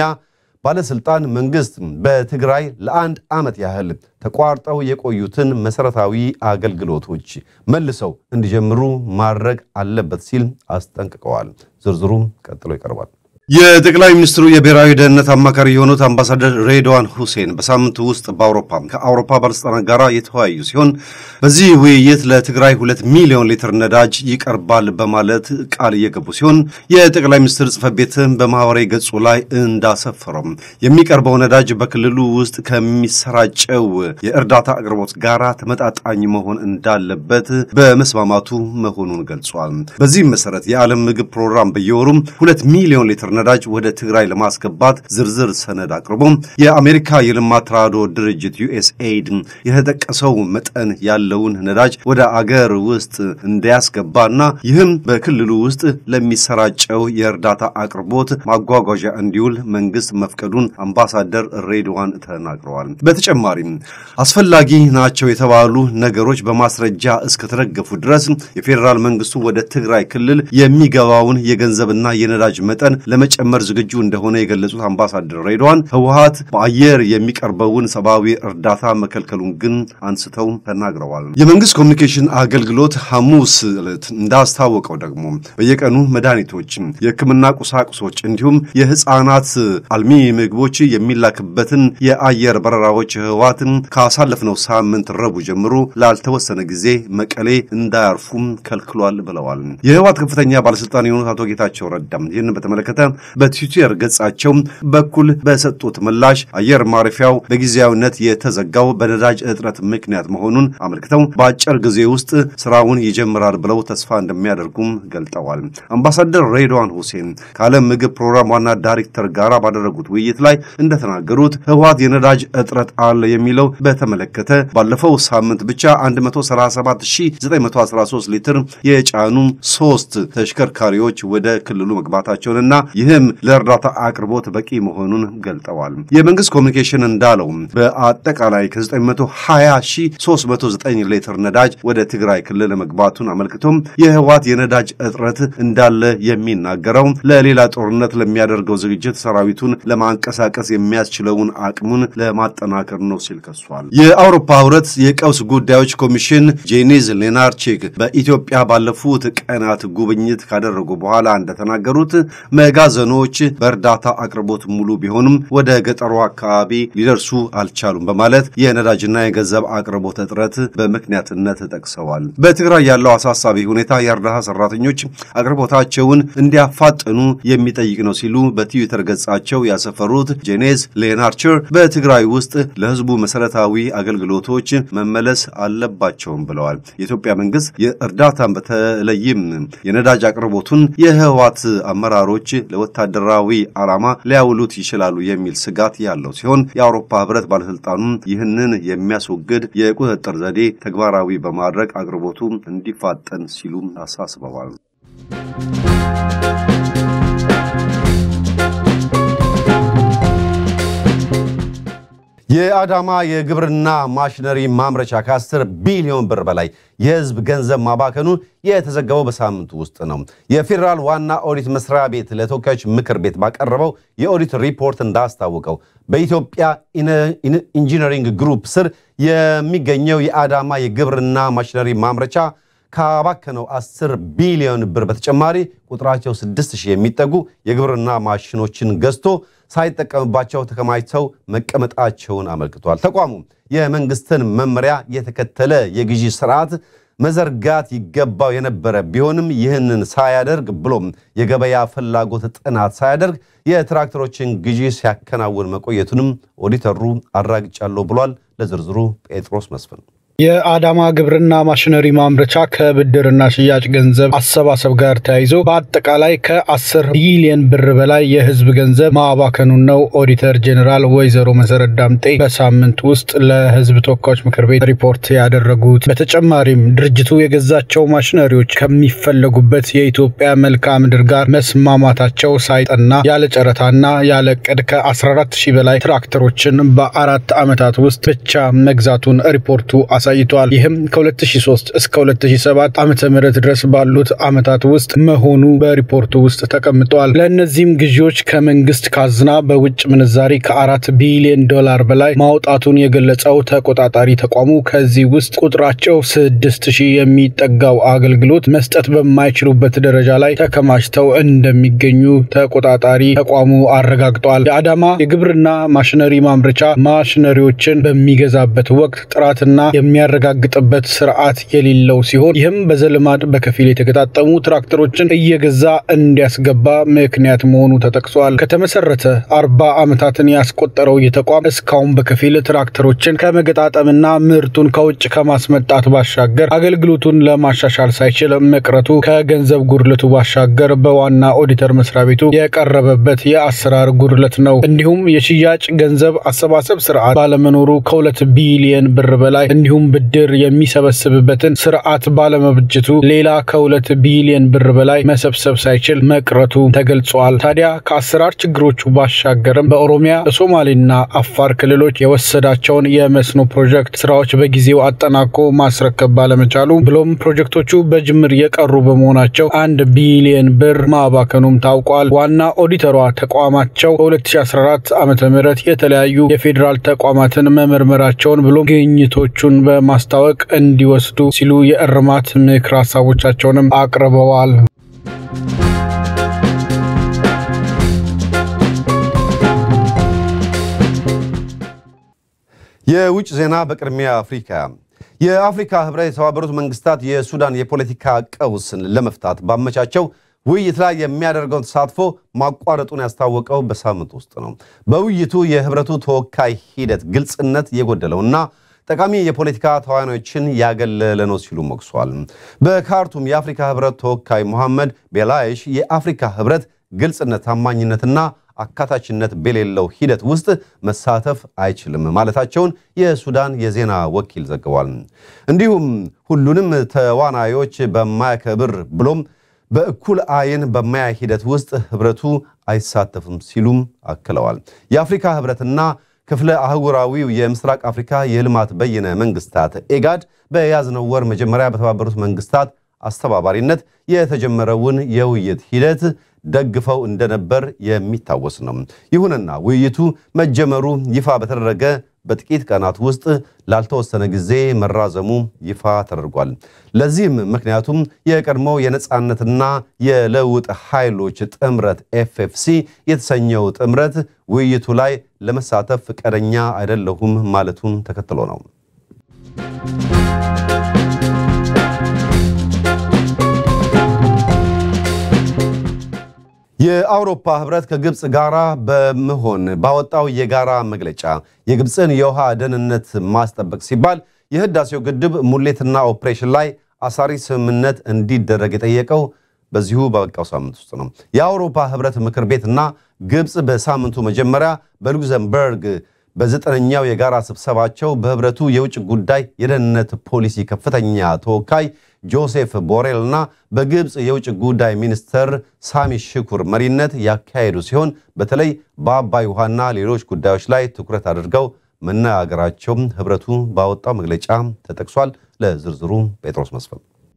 A: ባለስልጣን መንግስት በትግራይ ለአንድ ዓመት ያህል ተቋርጠው የቆዩትን መሰረታዊ አገልግሎቶች መልሰው እንዲጀምሩ ማድረግ አለበት ሲል አስጠንቅቀዋል። ዝርዝሩም ቀጥሎ ይቀርባል። የጠቅላይ ሚኒስትሩ የብሔራዊ ደህንነት አማካሪ የሆኑት አምባሳደር ሬድዋን ሁሴን በሳምንቱ ውስጥ በአውሮፓ ከአውሮፓ ባለስልጣናት ጋር የተወያዩ ሲሆን በዚህ ውይይት ለትግራይ ሁለት ሚሊዮን ሊትር ነዳጅ ይቀርባል በማለት ቃል እየገቡ ሲሆን የጠቅላይ ሚኒስትር ጽሕፈት ቤትም በማህበራዊ ገጹ ላይ እንዳሰፈረው የሚቀርበው ነዳጅ በክልሉ ውስጥ ከሚሰራጨው የእርዳታ አቅርቦት ጋር ተመጣጣኝ መሆን እንዳለበት በመስማማቱ መሆኑን ገልጿል። በዚህም መሰረት የዓለም ምግብ ፕሮግራም በየወሩም ሁለት ሚሊዮን ሊትር ነዳጅ ወደ ትግራይ ለማስገባት ዝርዝር ሰነድ አቅርቦ የአሜሪካ የልማት ተራድኦ ድርጅት ዩኤስኤይድ የተጠቀሰው መጠን ያለውን ነዳጅ ወደ አገር ውስጥ እንዲያስገባና ይህም በክልሉ ውስጥ ለሚሰራጨው የእርዳታ አቅርቦት ማጓጓዣ እንዲውል መንግስት መፍቀዱን አምባሳደር ሬድዋን ተናግረዋል። በተጨማሪም አስፈላጊ ናቸው የተባሉ ነገሮች በማስረጃ እስከተደገፉ ድረስ የፌዴራል መንግስቱ ወደ ትግራይ ክልል የሚገባውን የገንዘብና የነዳጅ መጠን ለመጨመር ዝግጁ እንደሆነ የገለጹት አምባሳደር ሬድዋን ህወሀት በአየር የሚቀርበውን ሰብአዊ እርዳታ መከልከሉን ግን አንስተው ተናግረዋል። የመንግስት ኮሚኒኬሽን አገልግሎት ሐሙስ ዕለት እንዳስታወቀው ደግሞ በየቀኑ መድኃኒቶች፣ የህክምና ቁሳቁሶች እንዲሁም የህፃናት አልሚ ምግቦች የሚላክበትን የአየር በረራዎች ህወሀትን ካሳለፍነው ሳምንት ረቡዕ ጀምሮ ላልተወሰነ ጊዜ መቀሌ እንዳያርፉም ከልክሏል ብለዋል። የህወሀት ከፍተኛ ባለስልጣን የሆኑት አቶ ጌታቸው ረዳም ይህንን በተመለከተ በትዊተር ገጻቸው በኩል በሰጡት ምላሽ አየር ማረፊያው በጊዜያዊነት የተዘጋው በነዳጅ እጥረት ምክንያት መሆኑን አመልክተው በአጭር ጊዜ ውስጥ ስራውን ይጀምራል ብለው ተስፋ እንደሚያደርጉም ገልጠዋል። አምባሳደር ሬድዋን ሁሴን ከዓለም ምግብ ፕሮግራም ዋና ዳይሬክተር ጋር ባደረጉት ውይይት ላይ እንደተናገሩት ህወሀት የነዳጅ እጥረት አለ የሚለው በተመለከተ ባለፈው ሳምንት ብቻ 137913 ሊትር የጫኑ ሶስት ተሽከርካሪዎች ወደ ክልሉ መግባታቸውንና ይህም ለእርዳታ አቅርቦት በቂ መሆኑን ገልጠዋል። የመንግስት ኮሚኒኬሽን እንዳለው በአጠቃላይ ከ920309 ሊትር ነዳጅ ወደ ትግራይ ክልል መግባቱን አመልክቶም የህወሀት የነዳጅ እጥረት እንዳለ የሚናገረው ለሌላ ጦርነት ለሚያደርገው ዝግጅት ሰራዊቱን ለማንቀሳቀስ የሚያስችለውን አቅሙን ለማጠናከር ነው ሲል ከሷል። የአውሮፓ ህብረት የቀውስ ጉዳዮች ኮሚሽን ጄኒዝ ሌናርቺክ በኢትዮጵያ ባለፉት ቀናት ጉብኝት ካደረጉ በኋላ እንደተናገሩት መጋዘኖች በእርዳታ አቅርቦት ሙሉ ቢሆኑም ወደ ገጠሩ አካባቢ ሊደርሱ አልቻሉም በማለት የነዳጅና የገንዘብ አቅርቦት እጥረት በምክንያትነት ጠቅሰዋል። በትግራይ ያለው አሳሳቢ ሁኔታ የእርዳታ ሰራተኞች አቅርቦታቸውን እንዲያፋጥኑ የሚጠይቅ ነው ሲሉ በትዊተር ገጻቸው ያሰፈሩት ጄኔዝ ሌናርቸር በትግራይ ውስጥ ለህዝቡ መሰረታዊ አገልግሎቶች መመለስ አለባቸውም ብለዋል። የኢትዮጵያ መንግስት የእርዳታን በተለይም የነዳጅ አቅርቦቱን የህወሓት አመራሮች ለወታደራዊ ዓላማ ሊያውሉት ይችላሉ የሚል ስጋት ያለው ሲሆን የአውሮፓ ህብረት ባለስልጣኑም ይህንን የሚያስወግድ የቁጥጥር ዘዴ ተግባራዊ በማድረግ አቅርቦቱ እንዲፋጠን ሲሉም አሳስበዋል። የአዳማ የግብርና ማሽነሪ ማምረቻ ከ10 ቢሊዮን ብር በላይ የህዝብ ገንዘብ ማባከኑ የተዘገበው በሳምንቱ ውስጥ ነው። የፌዴራል ዋና ኦዲት መስሪያ ቤት ለተወካዮች ምክር ቤት ባቀረበው የኦዲት ሪፖርት እንዳስታወቀው በኢትዮጵያ ኢንጂነሪንግ ግሩፕ ስር የሚገኘው የአዳማ የግብርና ማሽነሪ ማምረቻ ካባከነው 10 ቢሊዮን ብር በተጨማሪ ቁጥራቸው 6000 የሚጠጉ የግብርና ማሽኖችን ገዝቶ ሳይጠቀምባቸው ተከማችተው መቀመጣቸውን አመልክቷል። ተቋሙ የመንግስትን መመሪያ የተከተለ የግዢ ስርዓት መዘርጋት ይገባው የነበረ ቢሆንም ይህንን ሳያደርግ ብሎም የገበያ ፍላጎት ጥናት ሳያደርግ የትራክተሮችን ግዢ ሲያከናውን መቆየቱንም ኦዲተሩ አራግጫለሁ ብሏል። ለዝርዝሩ ጴጥሮስ መስፍን
C: የአዳማ ግብርና ማሽነሪ ማምረቻ ከብድርና ሽያጭ ገንዘብ አሰባሰብ ጋር ተያይዞ በአጠቃላይ ከ10 ቢሊየን ብር በላይ የህዝብ ገንዘብ ማባከኑን ነው ኦዲተር ጄኔራል ወይዘሮ መሰረት ዳምጤ በሳምንት ውስጥ ለህዝብ ተወካዮች ምክር ቤት ሪፖርት ያደረጉት። በተጨማሪም ድርጅቱ የገዛቸው ማሽነሪዎች ከሚፈለጉበት የኢትዮጵያ መልክዓ ምድር ጋር መስማማታቸው ሳይጠና ያለ ጨረታና ያለ ዕቅድ ከ14 ሺህ በላይ ትራክተሮችን በአራት ዓመታት ውስጥ ብቻ መግዛቱን ሪፖርቱ አሳ አሳይቷል። ይህም ከ2003 እስከ 2007 ዓመተ ምህረት ድረስ ባሉት ዓመታት ውስጥ መሆኑ በሪፖርቱ ውስጥ ተቀምጧል። ለእነዚህም ግዢዎች ከመንግስት ካዝና በውጭ ምንዛሪ ከአራት ቢሊዮን ዶላር በላይ ማውጣቱን የገለጸው ተቆጣጣሪ ተቋሙ ከዚህ ውስጥ ቁጥራቸው ስድስት ሺህ የሚጠጋው አገልግሎት መስጠት በማይችሉበት ደረጃ ላይ ተከማችተው እንደሚገኙ ተቆጣጣሪ ተቋሙ አረጋግጧል። የአዳማ የግብርና ማሽነሪ ማምረቻ ማሽነሪዎችን በሚገዛበት ወቅት ጥራትና የሚያረጋግጥበት ስርዓት የሌለው ሲሆን ይህም በዘልማድ በከፊል የተገጣጠሙ ትራክተሮችን እየገዛ እንዲያስገባ ምክንያት መሆኑ ተጠቅሷል። ከተመሰረተ አርባ ዓመታትን ያስቆጠረው ይህ ተቋም እስካሁን በከፊል ትራክተሮችን ከመገጣጠምና ምርቱን ከውጭ ከማስመጣት ባሻገር አገልግሎቱን ለማሻሻል ሳይችል መቅረቱ ከገንዘብ ጉድለቱ ባሻገር በዋና ኦዲተር መስሪያ ቤቱ የቀረበበት የአሰራር ጉድለት ነው። እንዲሁም የሽያጭ ገንዘብ አሰባሰብ ስርዓት ባለመኖሩ ከሁለት ቢሊየን ብር በላይ እንዲሁም ብድር የሚሰበስብበትን ስርዓት ባለመብጀቱ ሌላ ከሁለት ቢሊዮን ብር በላይ መሰብሰብ ሳይችል መቅረቱ ተገልጿል። ታዲያ ከአሰራር ችግሮቹ ባሻገርም በኦሮሚያ በሶማሌና አፋር ክልሎች የወሰዳቸውን የመስኖ ፕሮጀክት ስራዎች በጊዜው አጠናቆ ማስረከብ ባለመቻሉ ብሎም ፕሮጀክቶቹ በጅምር የቀሩ በመሆናቸው አንድ ቢሊዮን ብር ማባከኑም ታውቋል። ዋና ኦዲተሯ ተቋማቸው በ2014 ዓ ም የተለያዩ የፌዴራል ተቋማትን መመርመራቸውን ብሎም ግኝቶቹን በማስታወቅ እንዲወስዱ ሲሉ የእርማት ምክር ሀሳቦቻቸውንም አቅርበዋል።
A: የውጭ ዜና በቅድሚያ አፍሪካ የአፍሪካ ህብረት የተባበሩት መንግስታት የሱዳን የፖለቲካ ቀውስን ለመፍታት ባመቻቸው ውይይት ላይ የሚያደርገውን ተሳትፎ ማቋረጡን ያስታወቀው በሳምንት ውስጥ ነው። በውይይቱ የህብረቱ ተወካይ ሂደት ግልጽነት የጎደለውና ጠቃሚ የፖለቲካ ተዋናዮችን ያገለለ ነው ሲሉ ሞግሷል። በካርቱም የአፍሪካ ህብረት ተወካይ ሞሐመድ ቤላይሽ የአፍሪካ ህብረት ግልጽነት፣ ታማኝነትና አካታችነት በሌለው ሂደት ውስጥ መሳተፍ አይችልም ማለታቸውን የሱዳን የዜና ወኪል ዘግቧል። እንዲሁም ሁሉንም ተዋናዮች በማያከብር ብሎም በእኩል አይን በማያይ ሂደት ውስጥ ህብረቱ አይሳተፍም ሲሉም አክለዋል። የአፍሪካ ህብረትና ክፍለ አህጉራዊው የምስራቅ አፍሪካ የልማት በይነ መንግስታት ኤጋድ በያዝነው ወር መጀመሪያ በተባበሩት መንግስታት አስተባባሪነት የተጀመረውን የውይይት ሂደት ደግፈው እንደነበር የሚታወስ ነው። ይሁንና ውይይቱ መጀመሩ ይፋ በተደረገ በጥቂት ቀናት ውስጥ ላልተወሰነ ጊዜ መራዘሙ ይፋ ተደርጓል። ለዚህም ምክንያቱም የቀድሞው የነፃነትና የለውጥ ኃይሎች ጥምረት ኤፍኤፍሲ የተሰኘው ጥምረት ውይይቱ ላይ ለመሳተፍ ፈቃደኛ አይደለሁም ማለቱን ተከትሎ ነው። የአውሮፓ ህብረት ከግብፅ ጋራ በመሆን ባወጣው የጋራ መግለጫ የግብፅን የውሃ ደህንነት ማስጠበቅ ሲባል የህዳሴው ግድብ ሙሌትና ኦፕሬሽን ላይ አሳሪ ስምምነት እንዲደረግ የጠየቀው በዚሁ በበቃው ሳምንት ውስጥ ነው። የአውሮፓ ህብረት ምክር ቤትና ግብፅ በሳምንቱ መጀመሪያ በሉክዘምበርግ በዘጠነኛው የጋራ ስብሰባቸው በህብረቱ የውጭ ጉዳይ የደህንነት ፖሊሲ ከፍተኛ ተወካይ ጆሴፍ ቦሬል እና በግብፅ የውጭ ጉዳይ ሚኒስትር ሳሚ ሽኩር መሪነት ያካሄዱ ሲሆን በተለይ በአባይ ውሃና ሌሎች ጉዳዮች ላይ ትኩረት አድርገው መነጋገራቸውም ህብረቱ ባወጣው መግለጫ ተጠቅሷል። ለዝርዝሩ ጴጥሮስ መስፍን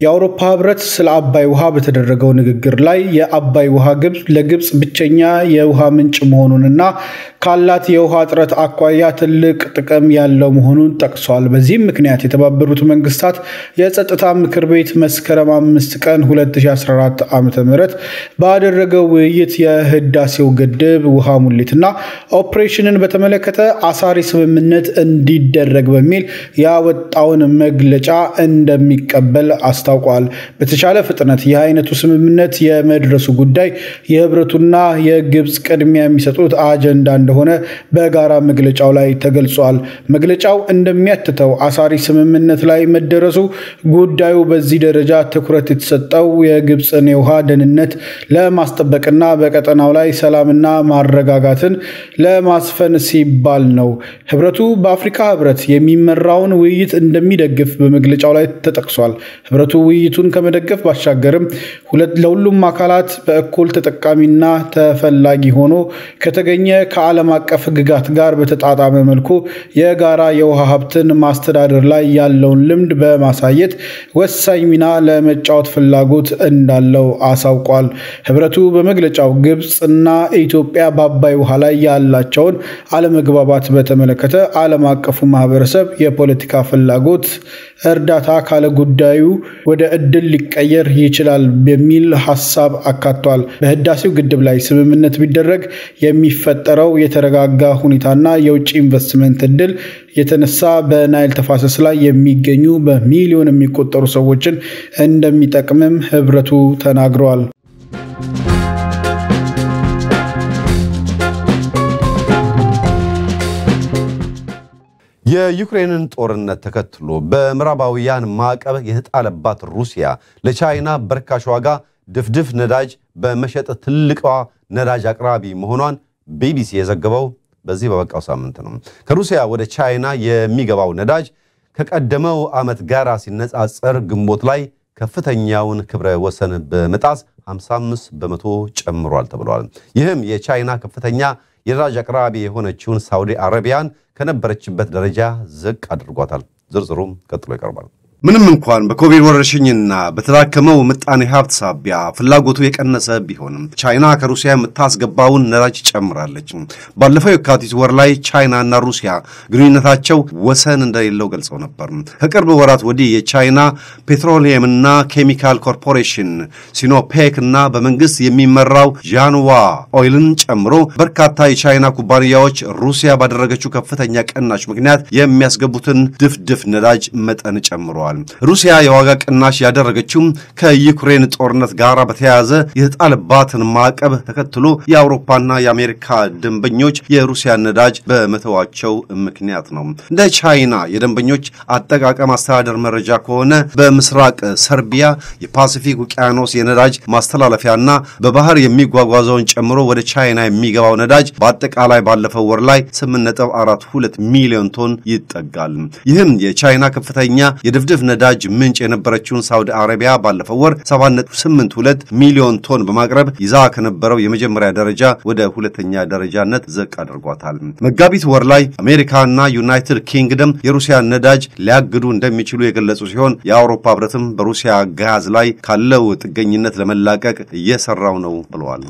C: የአውሮፓ ህብረት ስለ አባይ ውሃ በተደረገው ንግግር ላይ የአባይ ውሃ ግብፅ ለግብፅ ብቸኛ የውሃ ምንጭ መሆኑንና ካላት የውሃ እጥረት አኳያ ትልቅ ጥቅም ያለው መሆኑን ጠቅሷል። በዚህም ምክንያት የተባበሩት መንግስታት የጸጥታ ምክር ቤት መስከረም አምስት ቀን 2014 ዓ ም ባደረገው ውይይት የህዳሴው ግድብ ውሃ ሙሌትና ኦፕሬሽንን በተመለከተ አሳሪ ስምምነት እንዲደረግ በሚል ያወጣውን መግለጫ እንደሚቀበል አስታውቋል። በተቻለ ፍጥነት ይህ አይነቱ ስምምነት የመድረሱ ጉዳይ የህብረቱና የግብፅ ቅድሚያ የሚሰጡት አጀንዳ እንደሆነ በጋራ መግለጫው ላይ ተገልጿል። መግለጫው እንደሚያትተው አሳሪ ስምምነት ላይ መደረሱ ጉዳዩ በዚህ ደረጃ ትኩረት የተሰጠው የግብፅን የውሃ ደህንነት ለማስጠበቅና በቀጠናው ላይ ሰላምና ማረጋጋትን ለማስፈን ሲባል ነው። ህብረቱ በአፍሪካ ህብረት የሚመራውን ውይይት እንደሚደግፍ በመግለጫው ላይ ተጠቅሷል። ህብረቱ ውይይቱን ከመደገፍ ባሻገርም ለሁሉም አካላት በእኩል ተጠቃሚና ተፈላጊ ሆኖ ከተገኘ ከዓለም አቀፍ ህግጋት ጋር በተጣጣመ መልኩ የጋራ የውሃ ሀብትን ማስተዳደር ላይ ያለውን ልምድ በማሳየት ወሳኝ ሚና ለመጫወት ፍላጎት እንዳለው አሳውቋል። ህብረቱ በመግለጫው ግብፅና ኢትዮጵያ በአባይ ውሃ ላይ ያላቸውን አለመግባባት በተመለከተ ዓለም አቀፉ ማህበረሰብ የፖለቲካ ፍላጎት እርዳታ ካለ ጉዳዩ ወደ እድል ሊቀየር ይችላል በሚል ሀሳብ አካቷል። በህዳሴው ግድብ ላይ ስምምነት ቢደረግ የሚፈጠረው የተረጋጋ ሁኔታና የውጭ ኢንቨስትመንት እድል የተነሳ በናይል ተፋሰስ ላይ የሚገኙ በሚሊዮን የሚቆጠሩ ሰዎችን እንደሚጠቅምም ህብረቱ ተናግረዋል።
A: የዩክሬንን ጦርነት ተከትሎ በምዕራባውያን ማዕቀብ የተጣለባት ሩሲያ ለቻይና በርካሽ ዋጋ ድፍድፍ ነዳጅ በመሸጥ ትልቋ ነዳጅ አቅራቢ መሆኗን ቢቢሲ የዘገበው በዚህ በበቃው ሳምንት ነው። ከሩሲያ ወደ ቻይና የሚገባው ነዳጅ ከቀደመው ዓመት ጋር ሲነጻጸር ግንቦት ላይ ከፍተኛውን ክብረ ወሰን በመጣስ 55 በመቶ ጨምሯል ተብሏል። ይህም የቻይና ከፍተኛ የነዳጅ አቅራቢ የሆነችውን ሳውዲ አረቢያን ከነበረችበት ደረጃ ዝቅ አድርጓታል። ዝርዝሩም ቀጥሎ ይቀርባል። ምንም እንኳን በኮቪድ ወረርሽኝና በተዳከመው ምጣኔ ሀብት ሳቢያ ፍላጎቱ የቀነሰ ቢሆንም ቻይና ከሩሲያ የምታስገባውን ነዳጅ ጨምራለች። ባለፈው የካቲት ወር ላይ ቻይናና ሩሲያ ግንኙነታቸው ወሰን እንደሌለው ገልጸው ነበር። ከቅርብ ወራት ወዲህ የቻይና ፔትሮሊየምና ኬሚካል ኮርፖሬሽን ሲኖፔክ እና በመንግስት የሚመራው ዣንዋ ኦይልን ጨምሮ በርካታ የቻይና ኩባንያዎች ሩሲያ ባደረገችው ከፍተኛ ቅናሽ ምክንያት የሚያስገቡትን ድፍድፍ ነዳጅ መጠን ጨምረዋል። ሩሲያ የዋጋ ቅናሽ ያደረገችው ከዩክሬን ጦርነት ጋር በተያያዘ የተጣለባትን ማዕቀብ ተከትሎ የአውሮፓና የአሜሪካ ደንበኞች የሩሲያ ነዳጅ በመተዋቸው ምክንያት ነው። እንደ ቻይና የደንበኞች አጠቃቀም አስተዳደር መረጃ ከሆነ በምስራቅ ሰርቢያ የፓሲፊክ ውቅያኖስ የነዳጅ ማስተላለፊያና በባህር የሚጓጓዘውን ጨምሮ ወደ ቻይና የሚገባው ነዳጅ በአጠቃላይ ባለፈው ወር ላይ 8.42 ሚሊዮን ቶን ይጠጋል። ይህም የቻይና ከፍተኛ የድፍድፍ ነዳጅ ምንጭ የነበረችውን ሳውዲ አረቢያ ባለፈው ወር 7.82 ሚሊዮን ቶን በማቅረብ ይዛ ከነበረው የመጀመሪያ ደረጃ ወደ ሁለተኛ ደረጃነት ዝቅ አድርጓታል። መጋቢት ወር ላይ አሜሪካና ዩናይትድ ኪንግደም የሩሲያ ነዳጅ ሊያግዱ እንደሚችሉ የገለጹ ሲሆን የአውሮፓ ሕብረትም በሩሲያ ጋዝ ላይ ካለው ጥገኝነት ለመላቀቅ እየሰራው ነው ብለዋል።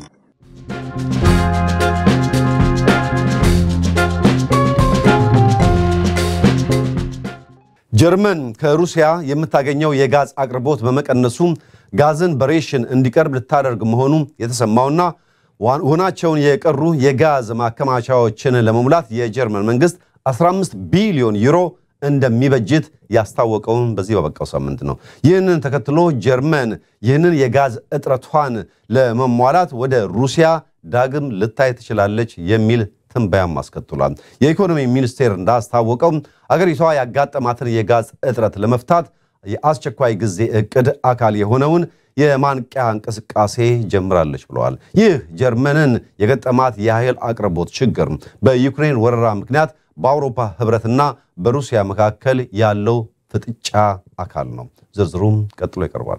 A: ጀርመን ከሩሲያ የምታገኘው የጋዝ አቅርቦት በመቀነሱ ጋዝን በሬሽን እንዲቀርብ ልታደርግ መሆኑ የተሰማውና ሆናቸውን የቀሩ የጋዝ ማከማቻዎችን ለመሙላት የጀርመን መንግስት 15 ቢሊዮን ዩሮ እንደሚበጅት ያስታወቀውን በዚህ በበቃው ሳምንት ነው። ይህንን ተከትሎ ጀርመን ይህንን የጋዝ እጥረቷን ለመሟላት ወደ ሩሲያ ዳግም ልታይ ትችላለች የሚል ትንበያም አስከትሏል። የኢኮኖሚ ሚኒስቴር እንዳስታወቀው አገሪቷ ያጋጠማትን የጋዝ እጥረት ለመፍታት የአስቸኳይ ጊዜ እቅድ አካል የሆነውን የማንቂያ እንቅስቃሴ ጀምራለች ብለዋል። ይህ ጀርመንን የገጠማት የኃይል አቅርቦት ችግር በዩክሬን ወረራ ምክንያት በአውሮፓ ህብረትና በሩሲያ መካከል ያለው ፍጥጫ አካል ነው። ዝርዝሩም ቀጥሎ ይቀርባል።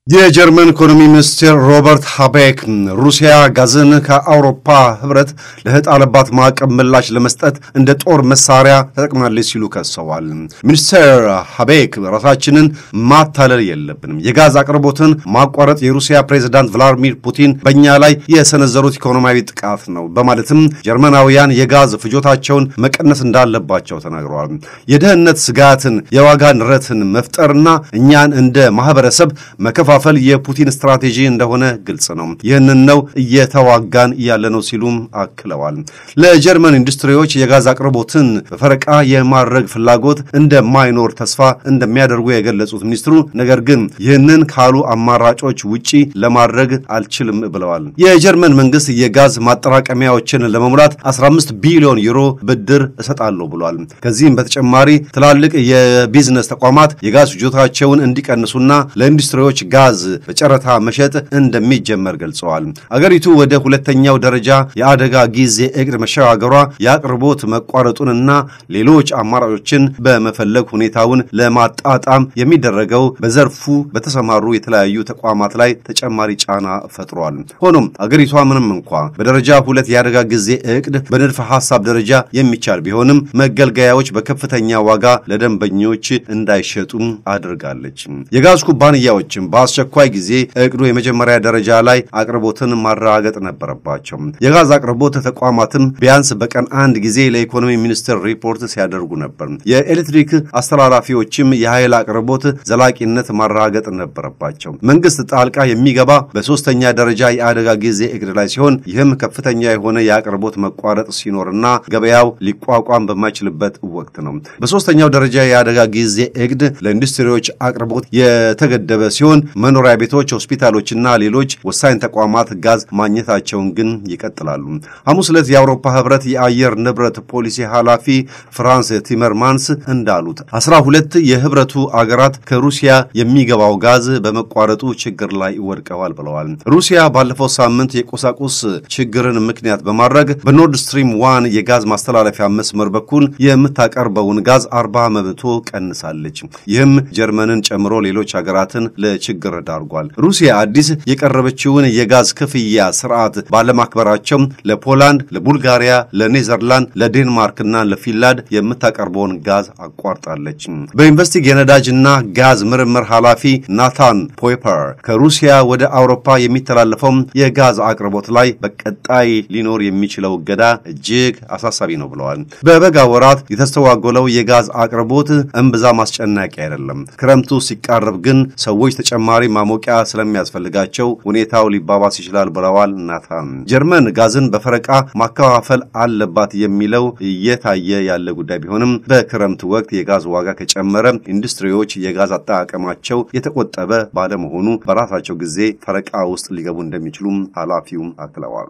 A: የጀርመን ኢኮኖሚ ሚኒስትር ሮበርት ሃቤክ ሩሲያ ጋዝን ከአውሮፓ ህብረት ለተጣለባት ማዕቀብ ምላሽ ለመስጠት እንደ ጦር መሳሪያ ተጠቅማለች ሲሉ ከሰዋል። ሚኒስትር ሃቤክ ራሳችንን ማታለል የለብንም፣ የጋዝ አቅርቦትን ማቋረጥ የሩሲያ ፕሬዚዳንት ቭላዲሚር ፑቲን በእኛ ላይ የሰነዘሩት ኢኮኖሚያዊ ጥቃት ነው በማለትም ጀርመናውያን የጋዝ ፍጆታቸውን መቀነስ እንዳለባቸው ተናግረዋል። የደህንነት ስጋትን፣ የዋጋ ንረትን መፍጠርና እኛን እንደ ማህበረሰብ መከፋ ፈል የፑቲን ስትራቴጂ እንደሆነ ግልጽ ነው። ይህንን ነው እየተዋጋን ያለ ነው ሲሉም አክለዋል። ለጀርመን ኢንዱስትሪዎች የጋዝ አቅርቦትን በፈረቃ የማድረግ ፍላጎት እንደማይኖር ተስፋ እንደሚያደርጉ የገለጹት ሚኒስትሩ ነገር ግን ይህንን ካሉ አማራጮች ውጪ ለማድረግ አልችልም ብለዋል። የጀርመን መንግስት የጋዝ ማጠራቀሚያዎችን ለመሙላት 15 ቢሊዮን ዩሮ ብድር እሰጣለሁ ብሏል። ከዚህም በተጨማሪ ትላልቅ የቢዝነስ ተቋማት የጋዝ ፍጆታቸውን እንዲቀንሱና ለኢንዱስትሪዎች ጋዝ በጨረታ መሸጥ እንደሚጀመር ገልጸዋል። አገሪቱ ወደ ሁለተኛው ደረጃ የአደጋ ጊዜ እቅድ መሸጋገሯ የአቅርቦት መቋረጡንና ሌሎች አማራጮችን በመፈለግ ሁኔታውን ለማጣጣም የሚደረገው በዘርፉ በተሰማሩ የተለያዩ ተቋማት ላይ ተጨማሪ ጫና ፈጥሯል። ሆኖም አገሪቷ ምንም እንኳ በደረጃ ሁለት የአደጋ ጊዜ እቅድ በንድፈ ሐሳብ ደረጃ የሚቻል ቢሆንም መገልገያዎች በከፍተኛ ዋጋ ለደንበኞች እንዳይሸጡ አድርጋለች። የጋዝ ኩባንያዎችም በአስቸኳይ ጊዜ እቅዱ የመጀመሪያ ደረጃ ላይ አቅርቦትን ማረጋገጥ ነበረባቸው። የጋዝ አቅርቦት ተቋማትም ቢያንስ በቀን አንድ ጊዜ ለኢኮኖሚ ሚኒስቴር ሪፖርት ሲያደርጉ ነበር። የኤሌክትሪክ አስተላላፊዎችም የኃይል አቅርቦት ዘላቂነት ማረጋገጥ ነበረባቸው። መንግስት ጣልቃ የሚገባ በሶስተኛ ደረጃ የአደጋ ጊዜ እቅድ ላይ ሲሆን ይህም ከፍተኛ የሆነ የአቅርቦት መቋረጥ ሲኖርና ገበያው ሊቋቋም በማይችልበት ወቅት ነው። በሶስተኛው ደረጃ የአደጋ ጊዜ እቅድ ለኢንዱስትሪዎች አቅርቦት የተገደበ ሲሆን መኖሪያ ቤቶች፣ ሆስፒታሎችና ሌሎች ወሳኝ ተቋማት ጋዝ ማግኘታቸውን ግን ይቀጥላሉ። ሐሙስ ዕለት የአውሮፓ ህብረት የአየር ንብረት ፖሊሲ ኃላፊ ፍራንስ ቲመርማንስ እንዳሉት አስራ ሁለት የህብረቱ አገራት ከሩሲያ የሚገባው ጋዝ በመቋረጡ ችግር ላይ ወድቀዋል ብለዋል። ሩሲያ ባለፈው ሳምንት የቁሳቁስ ችግርን ምክንያት በማድረግ በኖርድ ስትሪም ዋን የጋዝ ማስተላለፊያ መስመር በኩል የምታቀርበውን ጋዝ አርባ በመቶ ቀንሳለች። ይህም ጀርመንን ጨምሮ ሌሎች ሀገራትን ለችግር ዳርጓል። ሩሲያ አዲስ የቀረበችውን የጋዝ ክፍያ ስርዓት ባለማክበራቸው ለፖላንድ፣ ለቡልጋሪያ፣ ለኔዘርላንድ፣ ለዴንማርክና ለፊንላንድ የምታቀርበውን ጋዝ አቋርጣለች። በኢንቨስቲግ የነዳጅና ጋዝ ምርምር ኃላፊ ናታን ፖይፐር ከሩሲያ ወደ አውሮፓ የሚተላለፈው የጋዝ አቅርቦት ላይ በቀጣይ ሊኖር የሚችለው እገዳ እጅግ አሳሳቢ ነው ብለዋል። በበጋ ወራት የተስተዋጎለው የጋዝ አቅርቦት እምብዛም አስጨናቂ አይደለም። ክረምቱ ሲቃረብ ግን ሰዎች ተጨማሪ ማሞቂያ ስለሚያስፈልጋቸው ሁኔታው ሊባባስ ይችላል ብለዋል ናታን። ጀርመን ጋዝን በፈረቃ ማከፋፈል አለባት የሚለው እየታየ ያለ ጉዳይ ቢሆንም በክረምት ወቅት የጋዝ ዋጋ ከጨመረ ኢንዱስትሪዎች የጋዝ አጠቃቀማቸው የተቆጠበ ባለመሆኑ በራሳቸው ጊዜ ፈረቃ ውስጥ ሊገቡ እንደሚችሉም ኃላፊውም አክለዋል።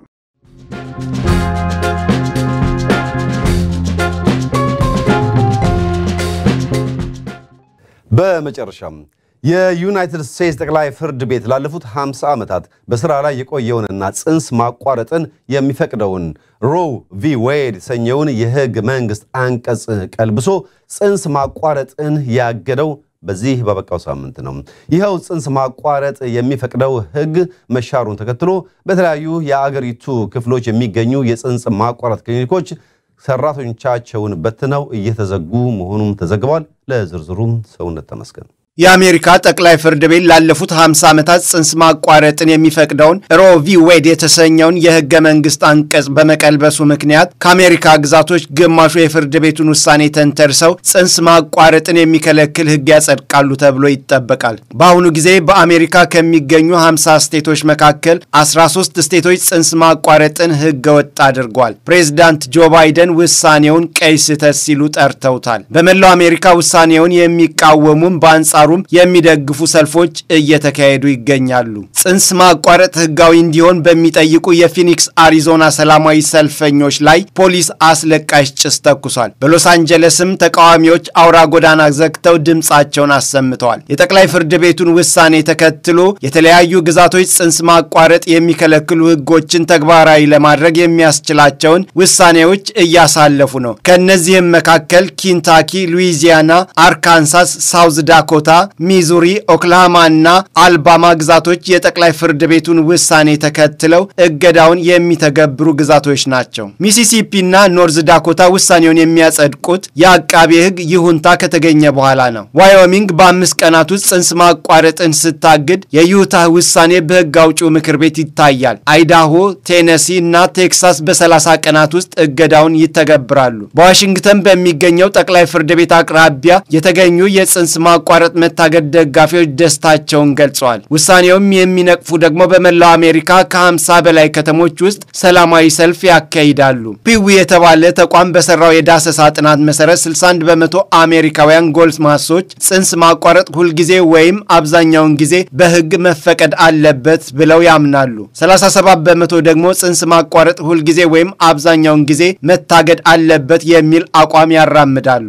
A: በመጨረሻም የዩናይትድ ስቴትስ ጠቅላይ ፍርድ ቤት ላለፉት 50 ዓመታት በሥራ ላይ የቆየውንና ጽንስ ማቋረጥን የሚፈቅደውን ሮው ቪ ዌድ የተሰኘውን የሕግ መንግሥት አንቀጽ ቀልብሶ ጽንስ ማቋረጥን ያገደው በዚህ በበቃው ሳምንት ነው። ይኸው ጽንስ ማቋረጥ የሚፈቅደው ሕግ መሻሩን ተከትሎ በተለያዩ የአገሪቱ ክፍሎች የሚገኙ የጽንስ ማቋረጥ ክሊኒኮች ሰራተኞቻቸውን በትነው እየተዘጉ መሆኑም ተዘግቧል። ለዝርዝሩም ሰውነት ተመስገን
B: የአሜሪካ ጠቅላይ ፍርድ ቤት ላለፉት 50 ዓመታት ጽንስ ማቋረጥን የሚፈቅደውን ሮ ቪ ዌድ የተሰኘውን የህገ መንግስት አንቀጽ በመቀልበሱ ምክንያት ከአሜሪካ ግዛቶች ግማሹ የፍርድ ቤቱን ውሳኔ ተንተርሰው ጽንስ ማቋረጥን የሚከለክል ህግ ያጸድቃሉ ተብሎ ይጠበቃል። በአሁኑ ጊዜ በአሜሪካ ከሚገኙ 50 ስቴቶች መካከል 13 ስቴቶች ጽንስ ማቋረጥን ህገ ወጥ አድርጓል። ፕሬዚዳንት ጆ ባይደን ውሳኔውን ቀይ ስህተት ሲሉ ጠርተውታል። በመላው አሜሪካ ውሳኔውን የሚቃወሙም በአንጻ ሩም የሚደግፉ ሰልፎች እየተካሄዱ ይገኛሉ። ጽንስ ማቋረጥ ህጋዊ እንዲሆን በሚጠይቁ የፊኒክስ አሪዞና ሰላማዊ ሰልፈኞች ላይ ፖሊስ አስለቃሽ ጭስ ተኩሷል። በሎስ አንጀለስም ተቃዋሚዎች አውራ ጎዳና ዘግተው ድምፃቸውን አሰምተዋል። የጠቅላይ ፍርድ ቤቱን ውሳኔ ተከትሎ የተለያዩ ግዛቶች ጽንስ ማቋረጥ የሚከለክሉ ህጎችን ተግባራዊ ለማድረግ የሚያስችላቸውን ውሳኔዎች እያሳለፉ ነው። ከእነዚህም መካከል ኪንታኪ፣ ሉዊዚያና፣ አርካንሳስ፣ ሳውዝ ዳኮታ ሚዙሪ፣ ኦክላሃማ እና አልባማ ግዛቶች የጠቅላይ ፍርድ ቤቱን ውሳኔ ተከትለው እገዳውን የሚተገብሩ ግዛቶች ናቸው። ሚሲሲፒ እና ኖርዝ ዳኮታ ውሳኔውን የሚያጸድቁት የአቃቤ ሕግ ይሁንታ ከተገኘ በኋላ ነው። ዋዮሚንግ በአምስት ቀናት ውስጥ ጽንስ ማቋረጥን ስታግድ የዩታህ ውሳኔ በሕግ አውጪው ምክር ቤት ይታያል። አይዳሆ፣ ቴነሲ እና ቴክሳስ በ30 ቀናት ውስጥ እገዳውን ይተገብራሉ። በዋሽንግተን በሚገኘው ጠቅላይ ፍርድ ቤት አቅራቢያ የተገኙ የጽንስ ማቋረጥ መታገድ ደጋፊዎች ደስታቸውን ገልጸዋል። ውሳኔውም የሚነቅፉ ደግሞ በመላው አሜሪካ ከ50 በላይ ከተሞች ውስጥ ሰላማዊ ሰልፍ ያካሂዳሉ። ፒዊ የተባለ ተቋም በሰራው የዳሰሳ ጥናት መሰረት 61 በመቶ አሜሪካውያን ጎልማሶች ጽንስ ማቋረጥ ሁልጊዜ ወይም አብዛኛውን ጊዜ በሕግ መፈቀድ አለበት ብለው ያምናሉ። 37 በመቶ ደግሞ ጽንስ ማቋረጥ ሁልጊዜ ወይም አብዛኛውን ጊዜ መታገድ አለበት የሚል አቋም ያራምዳሉ።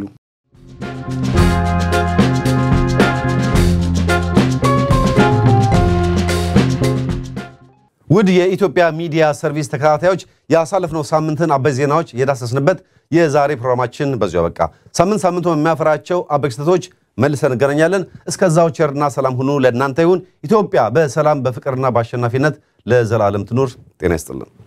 A: ውድ የኢትዮጵያ ሚዲያ ሰርቪስ ተከታታዮች ያሳለፍነው ሳምንትን አበይ ዜናዎች የዳሰስንበት የዛሬ ፕሮግራማችን በዚሁ አበቃ። ሳምንት ሳምንቱ የሚያፈራቸው አበይ ክስተቶች መልሰን እንገናኛለን። እስከዛው ቸርና ሰላም ሁኑ ለእናንተ ይሁን። ኢትዮጵያ በሰላም በፍቅርና በአሸናፊነት ለዘላለም ትኑር። ጤና ይስጥልን።